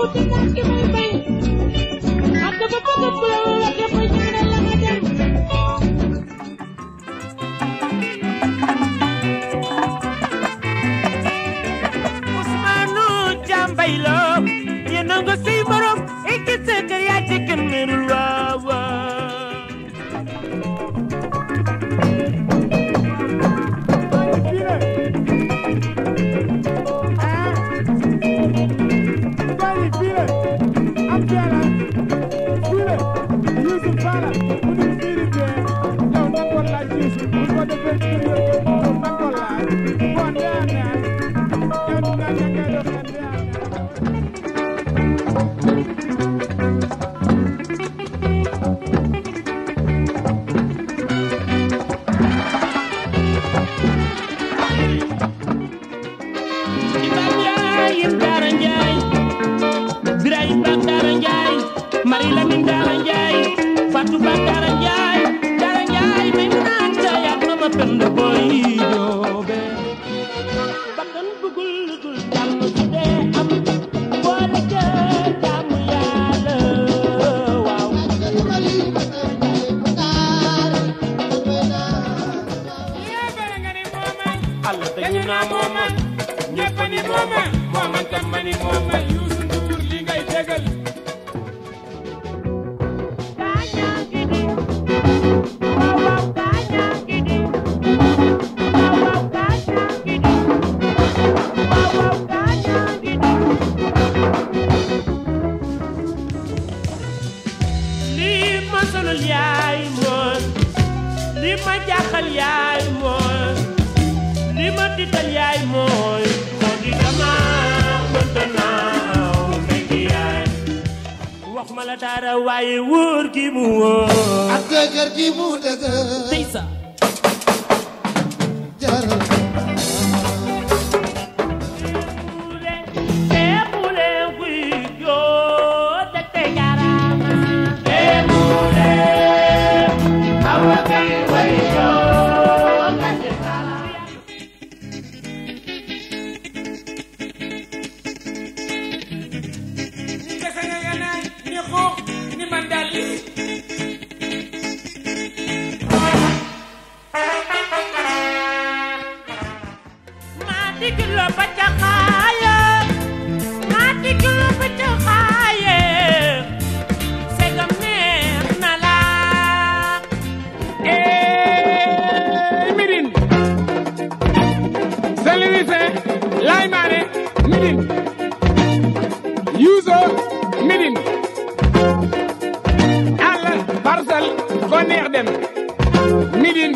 wuute nag ki may bay ak dafa bëgg ku la wala dafa ñaanal la nga dem Ousmane Jambay la yéen a nga say morom ekki sa kër yaa ci kenn merul waaw waaw Ibrahima Njaay Daara Njaay Birahim Ba Daara Njaay Marie Lamine Daara Njaay Fatou Ba Daara Njaay Daara Njaay may mu naan jaay ak ma pend boy joobe bakkan bugul lugul jàmm su dee am boole ca jàmm yàlla waaw Allah dañu naa mooma ñëpp ni mooma mooman tam ma ni mooma Youssou Ndour li ngay tegal lii ma sonal yaay mooy lii ma jaaxal yaay mooy lii ma tiital yaay mooy moo di dama mënta naaw fekk yaay wax ma la dara waaye wóor gi mu wóor ak dëgër gi mu dëgër tey sa jaral Ebule wiyo tete yarama. awake wiyo tete yarama. ni kese nga nga naan ni xoox ni man daal lii Mati kilo baca kaya, mati kilo baca kaya. Segam neex na la. Eh, Médine Saint-Louis Laye Mané Médine Youssou Médine Alla Parcelles ko neex dem Médine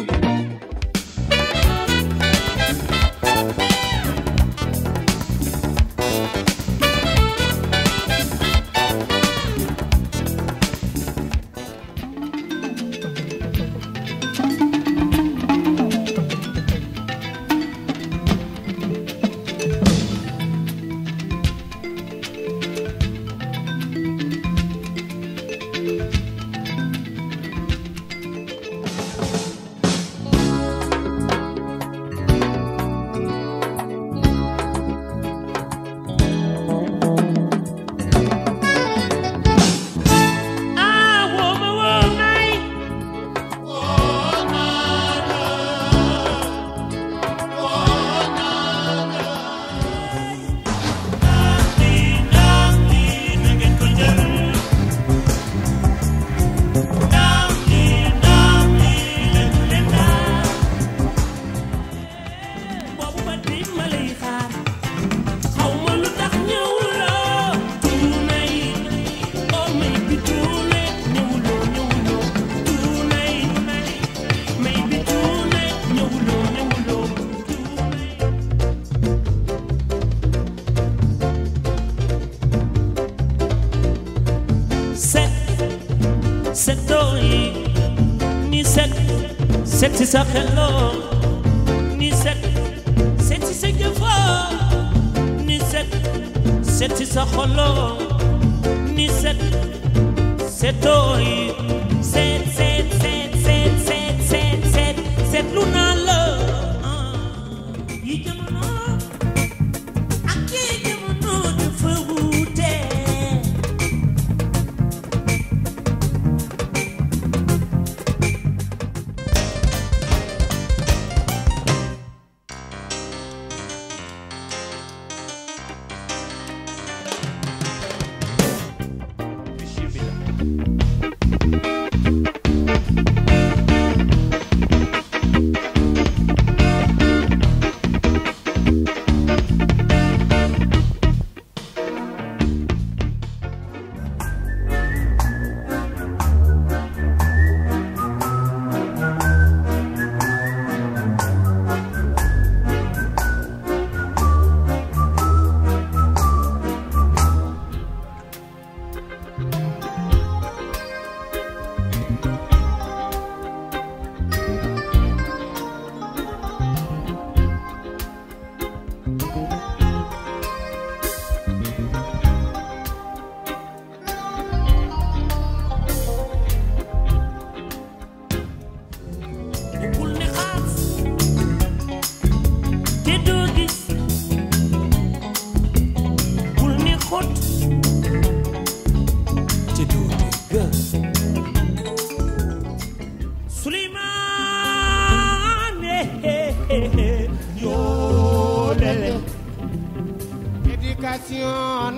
Ah, wooma woomay. boobu ba di ma lay xaar xaw ma lu tax ñëwuloo tuunay oh may bi tuune ñëwuloo ñëwuloo tuunay may bi tuune ñëwuloo ñëwuloo tuunay set setoo yi ni set set si sa xeloo ni set set si sa jëfoo ni set set si sa xoloo ni set setoo yi set set set set set set set setlu naa la ah. yi jamono ak yi jamono dafa wuute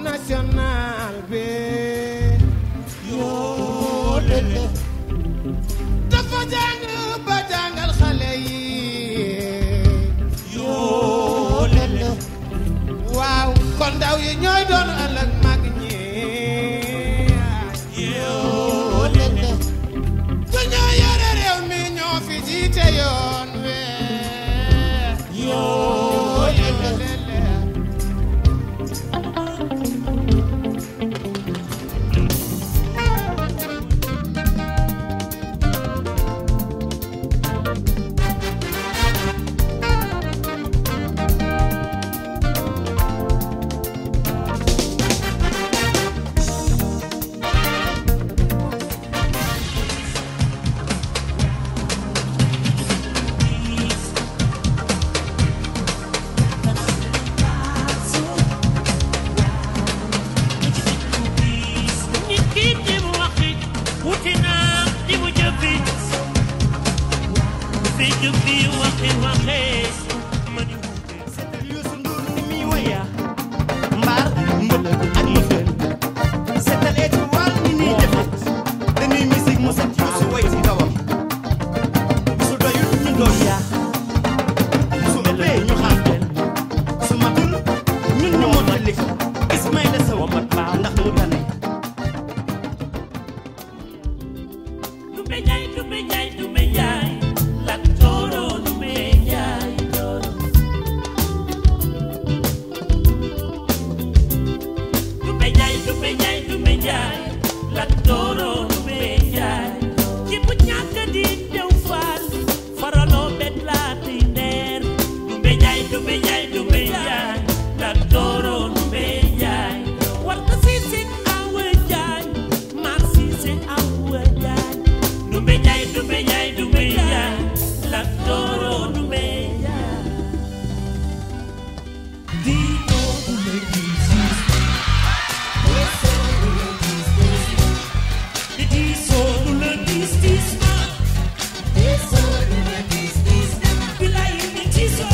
national bi yoo lele dafa jàng ba jàngal xale yi yoo lele waaw kon ndaw yi ñooy doon ëllëg mag ñi yoo lele ku ñoo yore réew mi ñoo fi jiite yoon we yoo lele lele nit ki di mu waxi wuti naa di mu jëfi fi jëfi waxi waxee ma ni wuute Youssou Ndour ni muy woya mbaar mbëlëg ak mëfër seetal étoile ni ñuy defe dañuy musique mu set Youssou way ci kawam su doyul ñu doon yaa su ëppee ñu xam su matul ñun ñu mottali ko Ismaïla Sow ndax mu tane Dumbe Njaay Dumbe Njaay Dumbe Njaay Lat Jooro Dumbe Njaay Jooro Dumbe Njaay Dumbe Njaay Dumbe Njaay Lat Jooro Dumbe Njaay ci bu ñàkk di dew faal faraloo bet laa di ndeer Dumbe Njaay Dumbe Njaay Dumbe Njaay Lat Jooro Dumbe Njaay war ka siisi awa Njaay maar siisi awa Njaay Dumbe Njaay Dumbe Njaay Dumbe Njaay Lat Jooro Dumbe Njaay Dino Dumbe Njaay Di diisoo du la diis diis na Bilaay di diisoo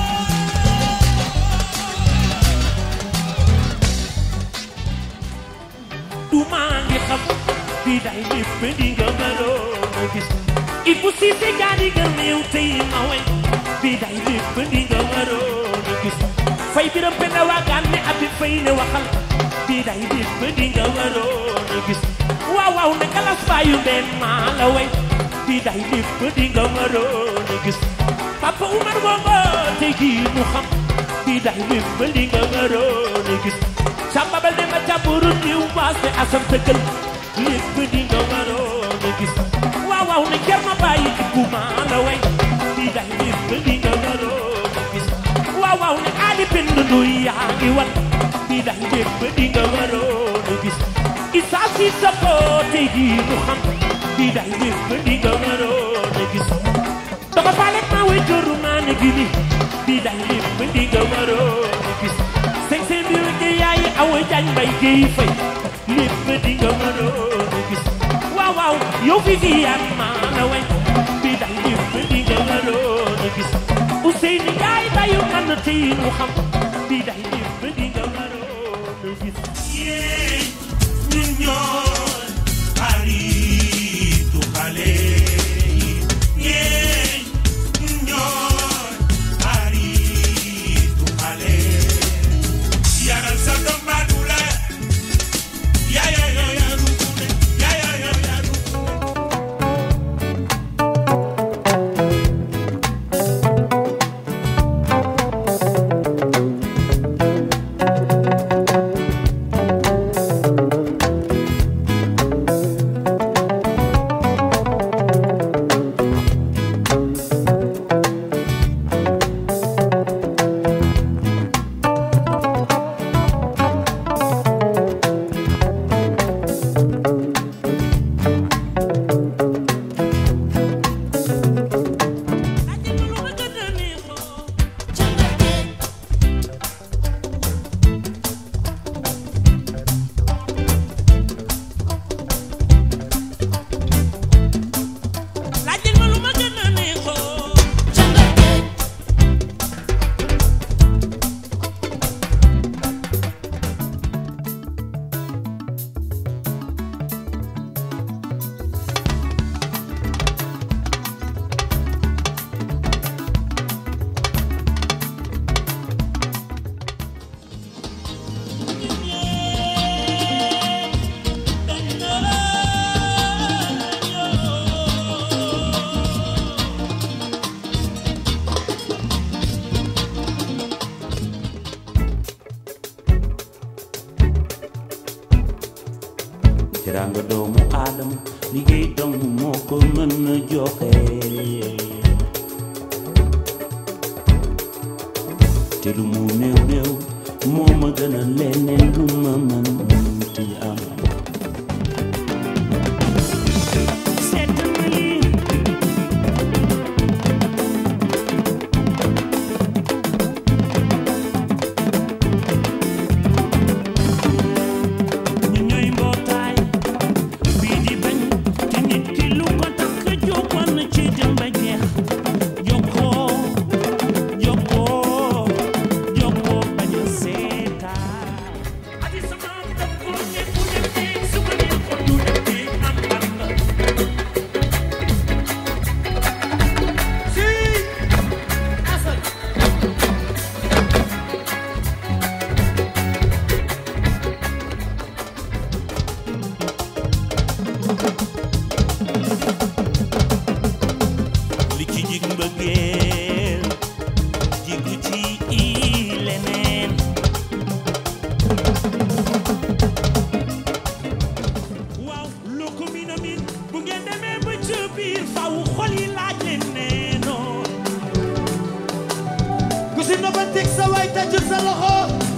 du maa ngi xam bi day lépp di nga mënoon a gis il faut si se jaari nga néew tey ma way bi day lépp di nga mënoon a gis fay biram penda waagaan ne abi fay ne waxal bi day lépp di nga mënoon a gis waaw waaw ne galas baayu benn maa la way bi day lépp di nga mënoon a gis papa Umar Bongo tey jii mu xam bi day lépp di nga mënoon a gis Samba bal de ma jàmburu niw baas ne asam tëggal lépp di nga waroon a gis waaw waaw ne jar na bàyyi ku maa la way di day lépp di nga waroon a gis waaw waaw ne aali bind du yaa ngi wan di day lépp di nga waroon a gis Issa si sa ko tey jii mu xam di day lépp di nga waroon a gis dama faale maa way joru maa ne gini di day lépp di nga waroon a gis sëñ sëñ bi wëgg yaay awa jañ mbay géy fay lépp di nga mënoon a gis waaw waaw yow fi fi yaat maa la way bi day lépp di nga mënoon a gis Ousseyni Njaay bayu man na tey mu xam bi day lépp di nga mënoon a gis yéey ñun ñooy xaritu xale yi yéey ñun ñooy xaritu xale yaral sa doom baatu la yaa yaa yaa yaa rukune yaa yaa yaa yaa rukune teraanga doomu aadama liggéey dong moo ko mën a joxe te lu mu néew néew moo ma gën a leneen lu ma mën ti am seet na lii ñu ñooy mbootaay bii di bañ te nit ki lu ko takk jógoon na ci dem ba jeex jokkoo jokkoo jokkoo bañ a seetaan adi sama daf ko ne bu demee su ko ne ko du demee am am la Si Assane li ci jig mbëggeel jigu ci i leneen waaw loo ko min a min bu ngeen demee ba ca biir faw xol yi laaj leen neenoo ku si noppanteeg sa waay tàccul sa loxo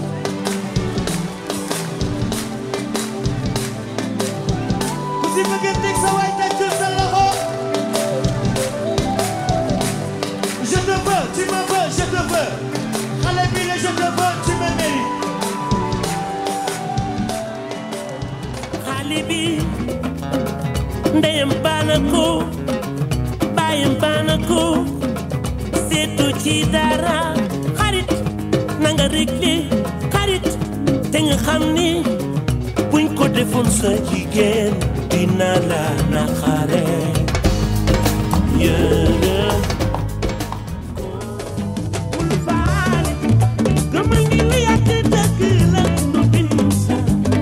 ku si bëgganteeg sa waay tàccul sa loxo je te veux tu me veux je te veux xale bi la je te veux tu me mérites xale bi ndeyam baana ko baayam baana ko seetu ci dara xarit na nga réglé xarit te nga xam ni buñ ko defoon sa jigéen dina la naxare yëre bul faale gëmal ni lu yàgg dëgg la du bind sa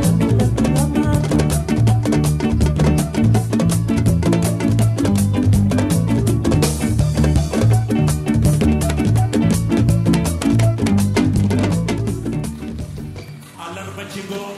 àllarba ci ngoon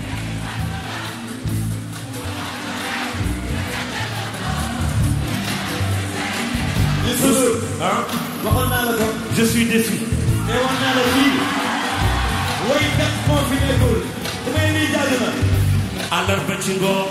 waxoon naa la ko je suis déçu te wax naa la fii woykat moo fi nekkul ku may nii jàll na àllarba ci ngoon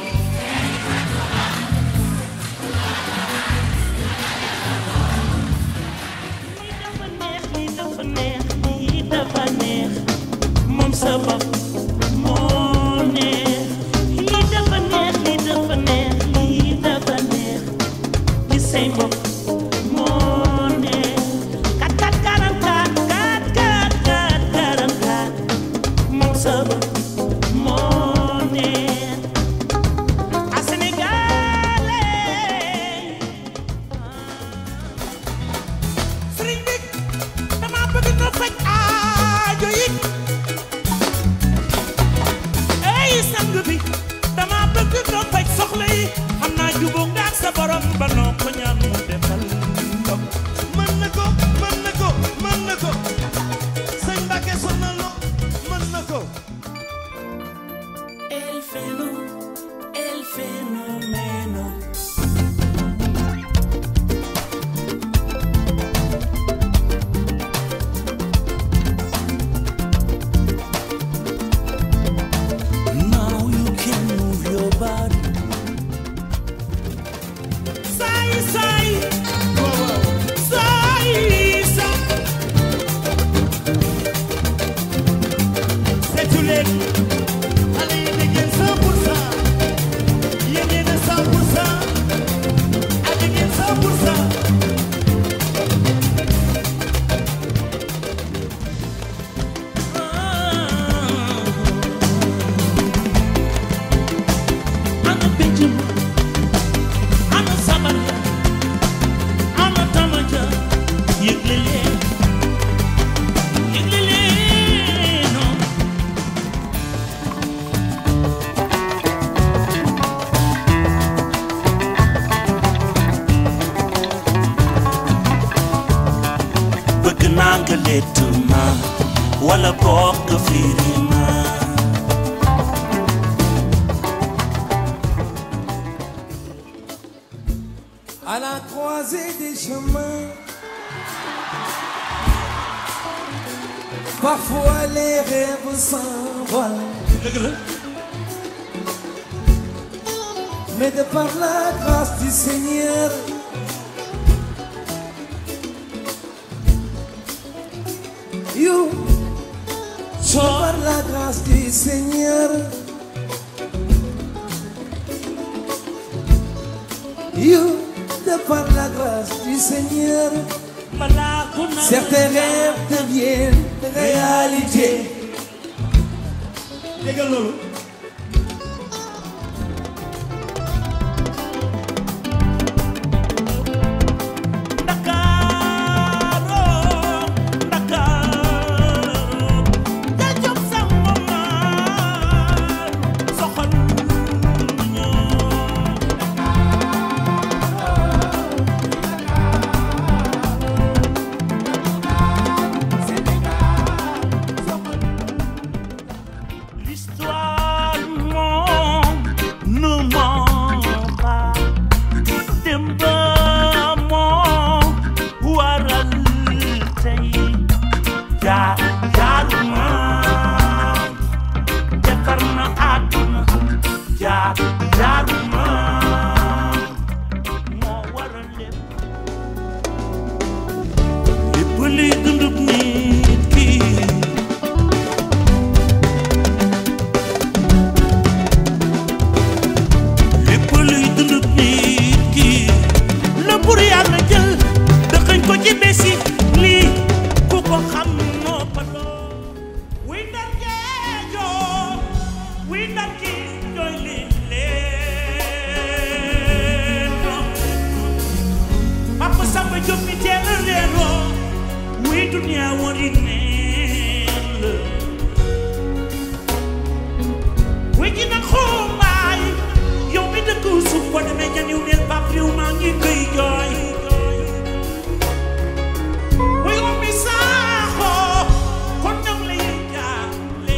lii dafa neex lii dafa neex lii dafa neex moom sa bopp moo neex lii dafa neex lii dafa neex lii dafa neex li say bopp moo neex kat kat karan kat kat kat kat karan kat moom sa bopp moo neex a Sénégalais sëriñ bi dama bëgg nga faj aajo yi ey sang bi dama bëgg nga faj soxla yi xam naa jubóo nga ak sa borom ba noo ko ñaan mu defal ko mën na ko mën na ko mën na ko sëñ Mbacke sonalo mën na ko El feno, el fenomeno. Now you can move your body. saay saay saay saay seetu leen xale yi di ngeen 100 pour cent yéen yéen a 100 pour cent ak ngeen 100 pour cent Ana pejum, ana sabar, ana tamaja, yëgle leen, yëgle leen, oh. bëgg naa nga lettu ma wala boog nga firi ma la croisée des chemins. Parfois les rêves s'envolent. Mais de par la grâce du Seigneur, you, de par la grâce du Seigneur, you, de par la grâce du Seigneur, balaa ku nar certains rêves deviennent réalité. déggal loolu Ndakaaru Ndakaaru jajab sama maam soxal ñu L'histoire moo ne ment pas démb moo waral tey jaar jaaruma defar na àdduna jaar jaaruma moo waral lépp lépp luy dundub nit ki lépp luy dundub nit ki la bur yàlla jël dëxëñ ko ci bési lii ku ko xam noppaloo wuy ndar geejoo wuy ndar ki doy leen leen Papa Samba Diop mi teel a reeroo wuy dunia wari neen la wuy ji nag xumbaay yow mi dëkk suuf boo demee janiw neen pap riw maa ngi koy jooy wuy ummi saaxoo kon nag la yëy jaale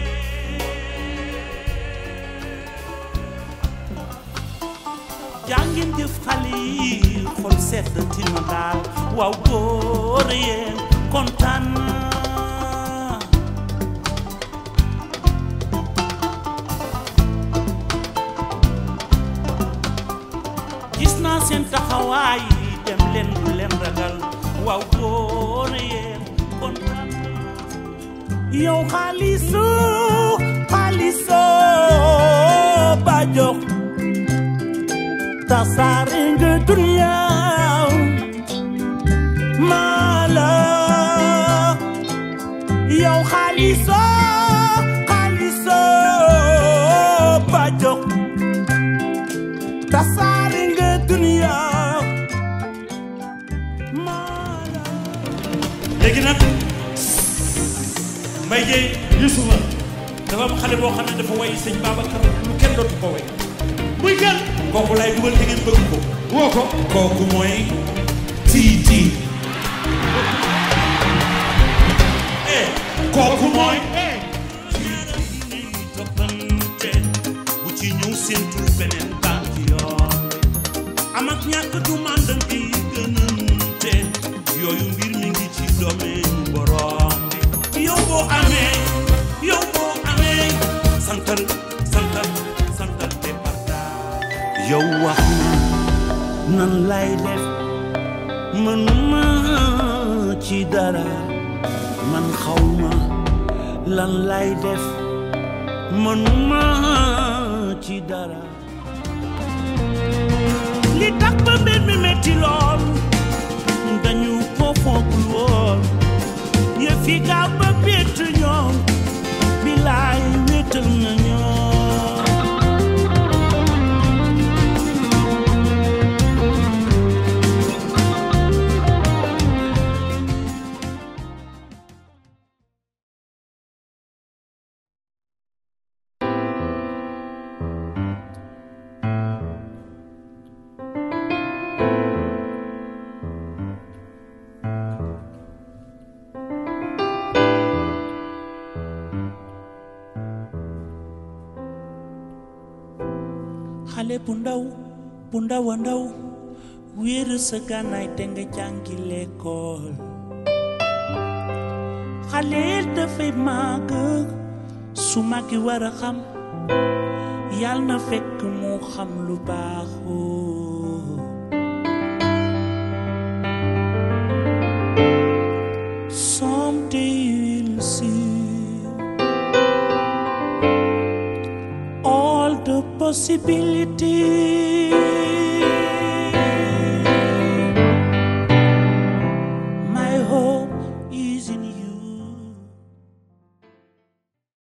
jàngeen jëf xale yi xol sedd tina daal waaw góor yéen kontaan naa gis naa seen taxawaay dem leen bu leen ragal waaw góor yéen kontaan naa yow xaalisu xaaliso ba jox tasaare nga dunya mala yow xaaliso xaaliso ba jox tasaare nga dunya mala léegi nag Mbaye Dieye Youssoufa dafa am xale boo xam ne dafa way sëñ Babacar lu kenn dootu ko way muy kan kooku lay dugal te ngeen bëgg ko woo ko kooku mooy Titi eh kooku mooy toppante bu ci ñëw séentul beneen baat yoon am ak ñàkk du màndal bi gënante yooyu mbir mi ngi ci domaine borom bi yow boo amee yow boo amee santal santal santal te partage yow wax na nan lay def mënuma ci dara man xawma lan lay def mënuma ci dara li tax ba mbir mi metti lool dañu ko foogul woon yëf yi gaaw ba bett ñoom bilaay wéetal na ñoom xale bu ndaw bu ndaw a ndaw wéeru sa gànnaay te nga jàngi lekkool xaleel dafay màgg su màggi war a xam yàlla na fekk mu xam lu baaxoo Someday you'll see all the possibilities